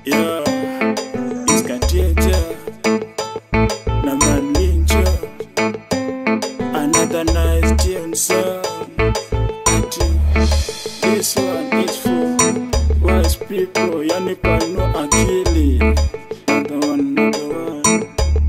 Yeah, iskatieja na maninja another nice tune song. Ati, This one is for wise people, yani panua akili. Another one, another one.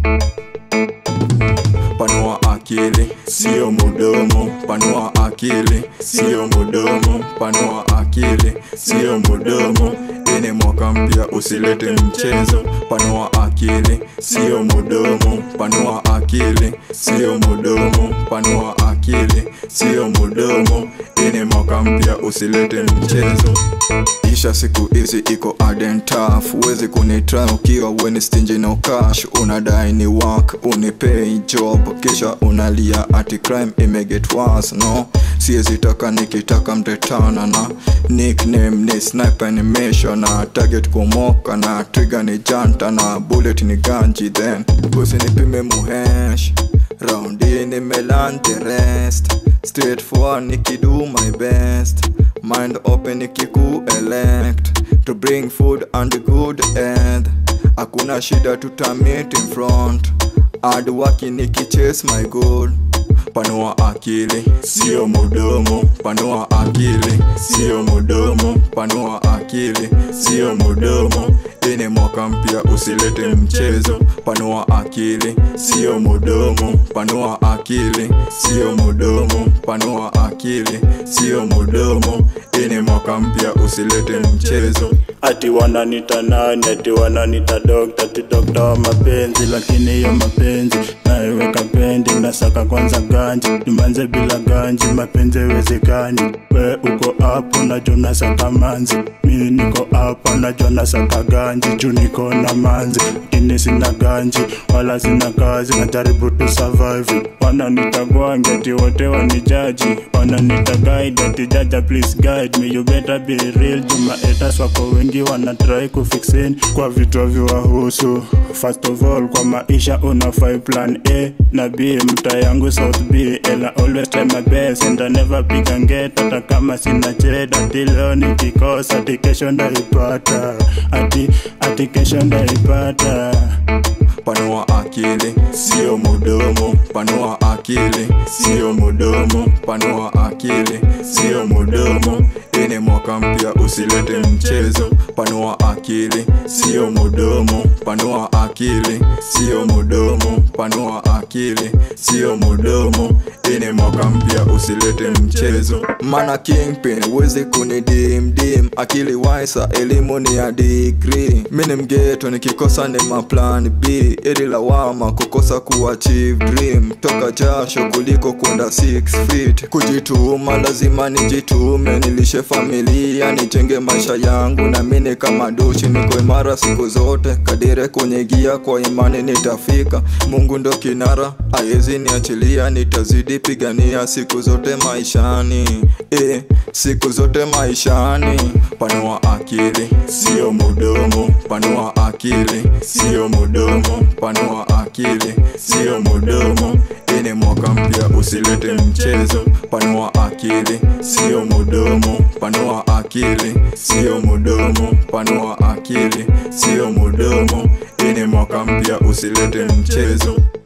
panua akili sio mudomo panua akili sio mudomo panua akili sio mudomo ini mwaka mpya usilete mchezo panua akili sio mudomo panua akili sio mudomo panua akili sio mudomo ini mwaka mpya usilete mchezo isha siku hizi iko adentaf huwezi kunitra ukiwa weni stingi no cash unadai ni work unipei job kisha unalia ati crime imeget worse no siwezi taka nikitaka mtetana na nickname ni sniper animation na target kumoka na trigger ni janta na bullet ni ganji then usinipime muhesh raundi nimelan the rest straight forward nikido my best mind open nikiku elect to bring food and good end hakuna shida tutamit in front hard working nikichase my goal panua akili sio mudomo panua akili sio mudomo panua akili sio mudomo ini mwaka mpya usilete mchezo panua akili sio mudomo panua akili sio mudomo panua akili sio mudomo ini mwaka mpya usilete mchezo ati wananita nani ati wananita dokta ati dokta wa mapenzi lakini hiyo mapenzi naiweka pendi nasaka kwanza ganji nimanze bila ganji mapenzi haiwezekani we uko hapo najo nasaka manzi mi niko hapa najo nasaka ganji juu niko na manzi lakini sina ganji wala sina kazi najaribu tu survive wananita gwangi ati wote wanijaji wananita guide ati jaja please guide me you better be real juma etas wako wengi wanatrai kufixin kwa vitu viwahusu first of all kwa maisha unafai plan a na b mta yangu south b and I always try my best and I never pick and get hata kama sina cheda ati leo nikikosa ati kesho ndaipata ati ati kesho ndaipata panua akili sio mudomo panua akili sio mudomo panua akili sio mudomo ini mwaka mpya usilete mchezo panua akili sio mudomo panua akili sio mudomo panua akili sio mudomo ini mwaka mpya usilete mchezo mana kingpin wezi kunidimdim akili waisa elimu ni ya digri mini mgeto nikikosa ni maplan b ili lawama kukosa kuachieve dream toka jasho kuliko kwenda 6 feet kujituma lazima nijitume nilishe familia nijenge maisha yangu na mini kama doshi niko imara siku zote kadire kwenye gia kwa imani nitafika mungu ndo kinara aezi niachilia nitazidi pigania siku zote maishani e, siku zote maishani panua akili sio mudomo panua akili sio mudomo panua akili sio mudomo ini mwaka mpya usilete mchezo panua akili sio mudomo panua akili sio mudomo panua akili sio mudomo ini mwaka mpya usilete mchezo